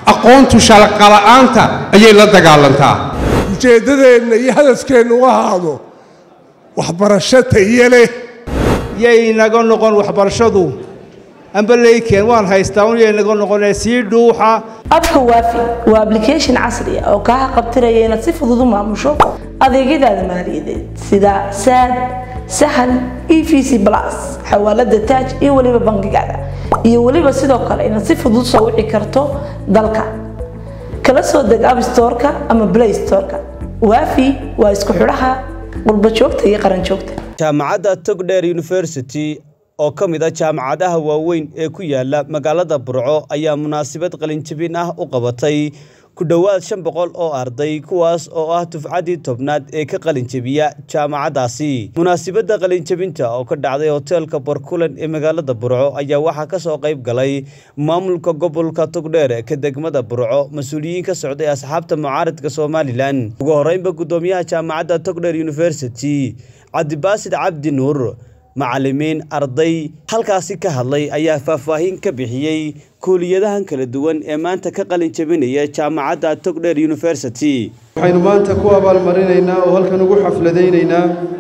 aqoontu shaqala'aanta ayay la dagaalantaa ujeeddadeenna iyo hadafkeennu u ahaado waxbarasho tayo leh yay naga noqon waxbarashadu amba leykeen waan haystaa un yay naga noqonee sii dhuuxa abka waafi waa application casri ah oo kaa qabtiraya inaad si fudud u maamusho adeegyadaada maaliyadeed sida saad sahal e v c plus xawaalada taaj iyo weliba bangigaada iyo weliba sidoo kale inaad si fudud soo wici karto dalka kala soo deg abstoreka ama play storeka waafi waa isku xidhaha qurba joogta iyo qaran joogta jaamacadda togdheer university oo ka mid a jaamacadaha waaweyn ee ku yaala magaalada burco ayaa munaasabad qalinjabin ah u qabatay ku dhowaad shan boqol oo arday kuwaas oo ah dufcaddii tobnaad ee ka qalinjabiya jaamacaddaasi munaasabadda qalinjabinta oo ka dhacday hoteelka barkulan ee magaalada burco ayaa waxaa ka soo qayb galay maamulka gobolka togdheer ka degmada burco mas-uuliyiin ka socday asxaabta mucaaradka somalilan ugu horreynba guddoomiyaha jaamacadda togdheer university cabdibaasid cabdi nuur macallimiin arday halkaasi ka hadlay ayaa faahfaahin ka bixiyey kuuliyadahan kala duwan ee maanta ka qalin jabinaya jaamacadda togdheer university waxaynu maanta ku abaalmarinaynaa oo halkan ugu xafladaynaynaa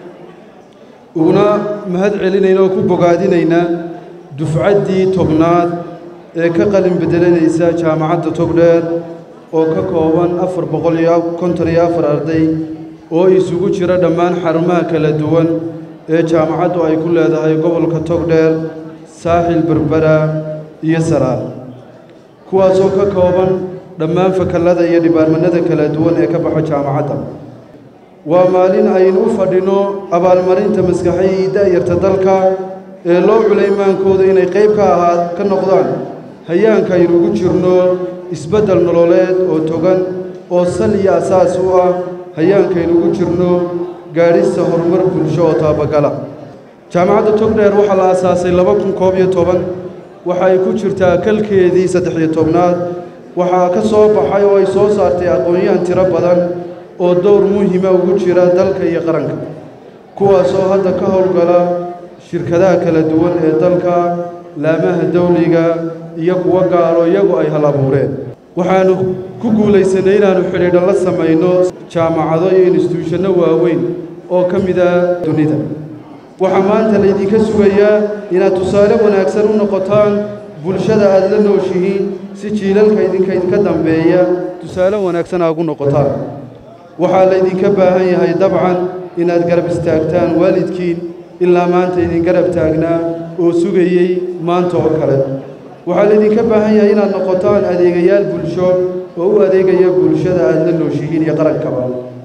uguna mahad celinaynaa oo ku bogaadinaynaa dufcaddii tobnaad ee ka qalin bedelanaysa jaamacadda togdheer oo ka kooban afar boqol iyo konton iyo afar arday oo isugu jira dhammaan xarumaha kala duwan ee jaamacaddu ay ku leedahay gobolka togdheer saaxil berbera iyo saraar kuwaasoo ka kooban dhammaan fakallada iyo dhibaarmanada kala duwan ee ka baxa jaamacadda waa maalin aynu u fadhino abaalmarinta maskaxay iyo da'yarta dalka ee loo culaymaankooda inay qayb ka ahaa ka noqdaan hayaanka aynu ugu jirno isbeddel nololeed oo togan oo sal iyo asaas u ah hayaankaynu ugu jirno gaadhista horumar bulsho oo taabagala jaamacadda togdheer waxaa la aasaasay laba kun koob iyo toban waxa ay ku jirtaa kalkeedii saddex-iyo tobnaad waxaa ka soo baxay oo ay soo saartay aqoon-yahan tiro badan oo dowr muhima ugu jira dalka iyo qaranka kuwaasoo hadda ka howlgala shirkadaha kala duwan ee dalka laamaha dawliga iyo kuwo gaaro iyagu ay hal abuureen waxaannu ku guulaysanay inaannu xidhiidho la samayno jaamacado iyo instituushanno waaweyn oo ka mida dunida waxaa maanta laydinka sugayaa inaad tusaale wanaagsan u noqotaan bulshada aad la nooshihiin si jiilalka idinka idinka dambeeya tusaale wanaagsan aa ugu noqotaan waxaa laydinka baahan yahay dabcan inaad garab istaagtaan waalidkiin ilaa maanta idin garab taagnaa oo sugayey maanta oo kale waxaa laydinka baahan yahay inaad noqotaan adeegayaal bulsho oo u adeegaya bulshada aad la nooshihiin iyo qarankaba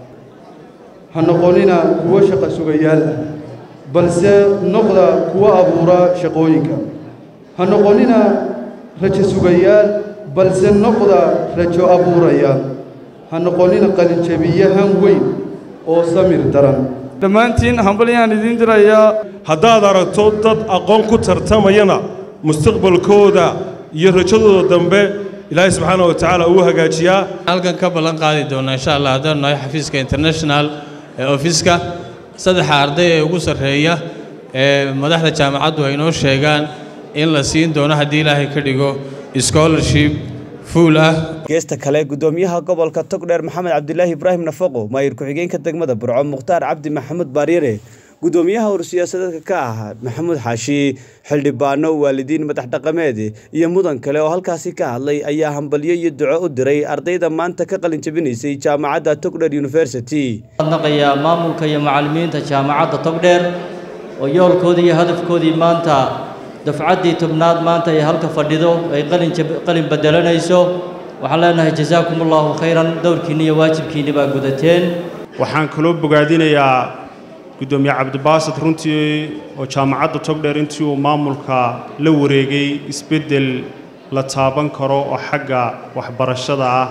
ha noqonina kuwo shaqa sugayaal ah balse noqda kuwo abuura shaqooyinka ha noqonina rajo sugayaal balse noqda rajo abuuraya ha noqonina qalinjabiyahan weyn oo samir daran dhammaantiin hambalyaan idiin dirayaa haddaad aragto dad aqoon ku tartamayana mustaqbalkooda iyo rajadooda dambe ilaahay subxaana wa tacaala uu hagaajiyaa halkan ka ballan qaadi doona insha allah haddaan nahay xafiiska international ee ofiska saddexa arday ee ugu sarreeya ee madaxda jaamacaddu ay noo sheegaan in la siin doono haddii ilaahay ka dhigo scholarship fuul ah geesta kale guddoomiyaha gobolka togdheer maxamed cabdilaahi ibraahim nafaqo maayir ku-xigeenka degmada burco mukhtaar cabdi maxamuud baaryare guddoomiyaha horsiyaasadeedka ka ah maxamuud xaashi xildhibaano waalidiin madax dhaqameed iyo mudan kale oo halkaasi ka hadlay ayaa hambalyo iyo duco u diray ardayda maanta ka qalin jabinaysay jaamacadda togdheer university naqayaa maamulka iyo macallimiinta jaamacadda togdheer oo yoolkoodii iyo hadafkoodii maanta dafcaddii tobnaad maanta ay halka fadhido ay qalin bedelanayso waxaan leenahay jasaakum allahu khayran dowrkiinni iyo waajibkiinni baa gudateen waxaan kaloo bogaadinayaa guddoomiye cabdibaasid runtii oo jaamacadda togdheer intii uu maamulka la wareegay isbeddel la taaban karo oo xagga waxbarashada ah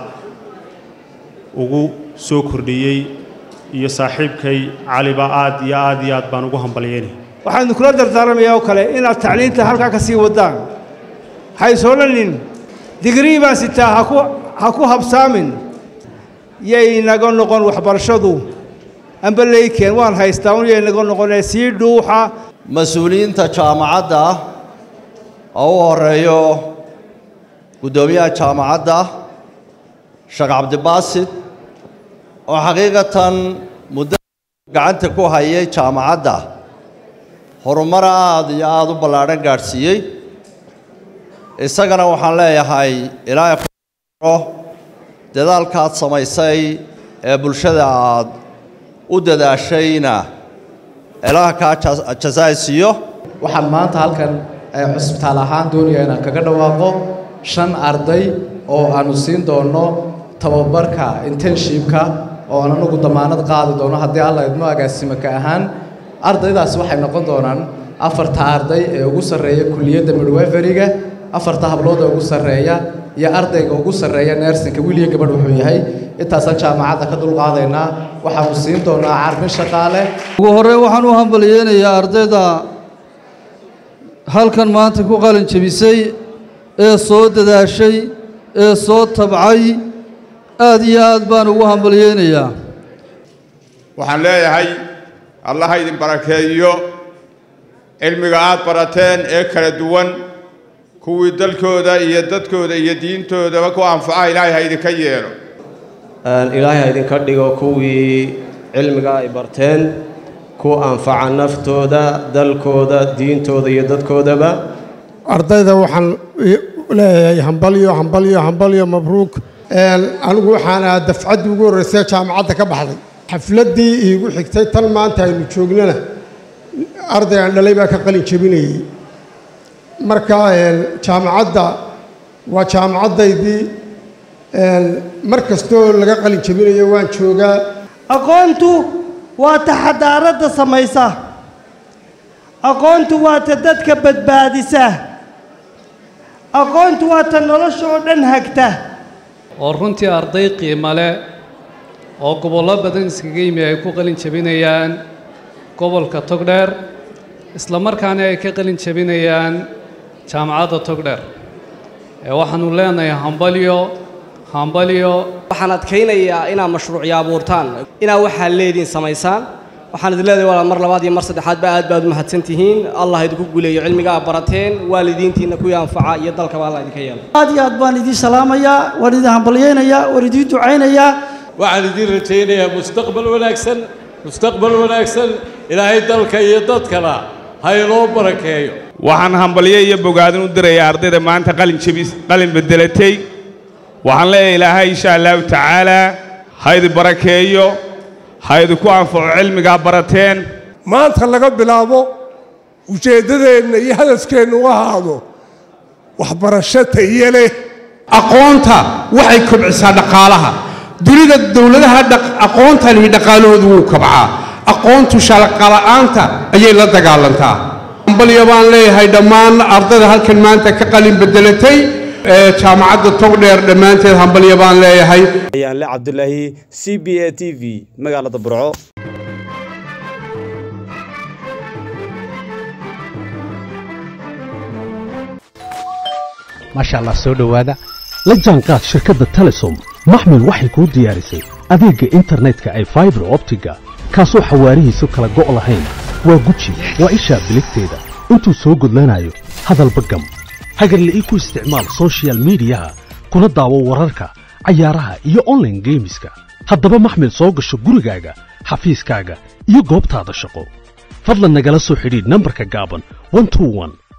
ugu soo kordhiyey iyo saaxiibkay caliba aad iyo aad iyo aad baan ugu hambalyeynay waxaanu kula dardaaramayaa oo kale inaad tacliinta halkaa ka sii waddaan haysoonanin digrii baan sitaa haku ha ku habsaamin yay naga noqon waxbarashadu amba leykeen waan haystaa un yay naga noqonee sii dhuuxa mas-uuliyiinta jaamacadda oo u horeeyo guddoomiyaha jaamacadda sheekh cabdibaasid oo xaqiiqatan muddo gacanta ku hayay jaamacadda horumar aada iyo aada u ballaadhan gaadhsiiyey isagana waxaan leeyahay ilaahay ku dadaalkaad samaysay ee bulshada aad u dadaashayna ilaah kaa jasaaysiiyo waxaan maanta halkan cusbitaal ahaan doonaya inaan kaga dhawaaqo shan arday oo aanu siin doono tababarka internshipka oo aan anagu damaanad qaadi doono haddii alla idmo agaasimaka ahaan ardaydaasi waxay noqon doonaan afarta arday ee ugu sarreeya kulliyadda midweferiga afarta hablood ee ugu sarreeya iyo ardayga ugu sarreeya neersinka wiiliyo gabadh wuxuu yahay intaasaan jaamacadda ka dulqaadaynaa waxaanu siin doonaa carbin shaqaale ugu horreyn waxaan u hambalyeynayaa ardayda halkan maanta ku qalin jebisay ee soo dadaashay ee soo tabcay aad iyo aad baan ugu hambalyeynayaa waxaan leeyahay allaha idin barakeeyo cilmiga aad barateen ee kala duwan kuwii dalkooda iyo dadkooda iyo diintoodaba ku anfaca ilaahay ha idinka yeelo ilaahay ha idinka dhigo kuwii cilmiga ay barteen ku anfaca naftooda dalkooda diintooda iyo dadkoodaba ardayda waxaan leeyahay hambalyo hambalyo hambalyo mabruuk anigu waxaan ahaa dafcaddii ugu horreysay jaamacadda ka baxday xafladdii iigu xigtay tan maanta aynu joognana arday aan dhalay baa ka qalin jebinayey marka jaamacadda waa jaamacaddaydii mar kastoo laga qalin jebinayo waan joogaa aqoontu waa ta xadaaradda samaysa aqoontu waa ta dadka badbaadisa aqoontu waa ta nolosha oo dhan hagta oo runtii arday qiimo leh oo gobollo badan iskaga yimi ay ku qalin jebinayaan gobolka togdheer isla markaana ay ka qalin jebinayaan jaamacadda togdheer ee waxaannu leenahay hambalyo hambalyo waxaan adkaynayaa inaad mashruucyo abuurtaan inaad waxaa leediin samaysaan waxaan idin leedahay walaal mar labaad iyo mar saddexaadba aad baad u mahadsan tihiin allah idinku guuleeyo cilmiga aad barateen waalidiintiinna kuwii anfaca iyo dalkaba allah idinka yeelo aad iyo aad baan idiin salaamayaa waan idin hambalyaynayaa waan idiin ducaynayaa waxaan idiin rajaynayaa mustaqbal wanaagsan mustaqbal wanaagsan ilaahay dalka iyo dadkana ha inoo barakeeyo waxaan hambalyo iyo bogaadin u dirayaa ardayda maanta qalin jebis qalin bedelatay waxaan leeyahay ilaahay insha allahu tacaalaa ha idin barakeeyo ha idinku anfaco cilmigaa barateen maanta laga bilaabo ujeeddadeenna iyo hadafkeennu u ahaado waxbarasho tayo leh aqoonta waxay kobcisaa dhaqaalaha dunida dowladaha aqoonta lihi dhaqaalahoodu wuu kabcaa aqoontu shaqala'aanta ayay la dagaalantaa hambalyo baan leeyahay dhammaan ardayda halkan maanta ka qalin bedelatay jaamacadda togdheer dhammaanteed hambalyo baan leeyahay ayaanle cabdulaahi c b a t v magaalada burco maasha allah soo dhowaada la jaanqaad shirkadda telesom maxmil waxay kuu diyaarisay adeegga internetka ay faibar optiga kaasoo xawaarihiisu kala go' lahayn waa guji waa ishaa biligteeda intuu soo gudlanayo hadalba gam hagarle ii ku isticmaal soshiyal miidiyaha kuna daawo wararka cayaaraha iyo onlaine geemiska haddaba maxmil soo gasho gurigaaga xafiiskaaga iyo goobtaada shaqo fadlan nagala soo xidhiidh nambarka gaaban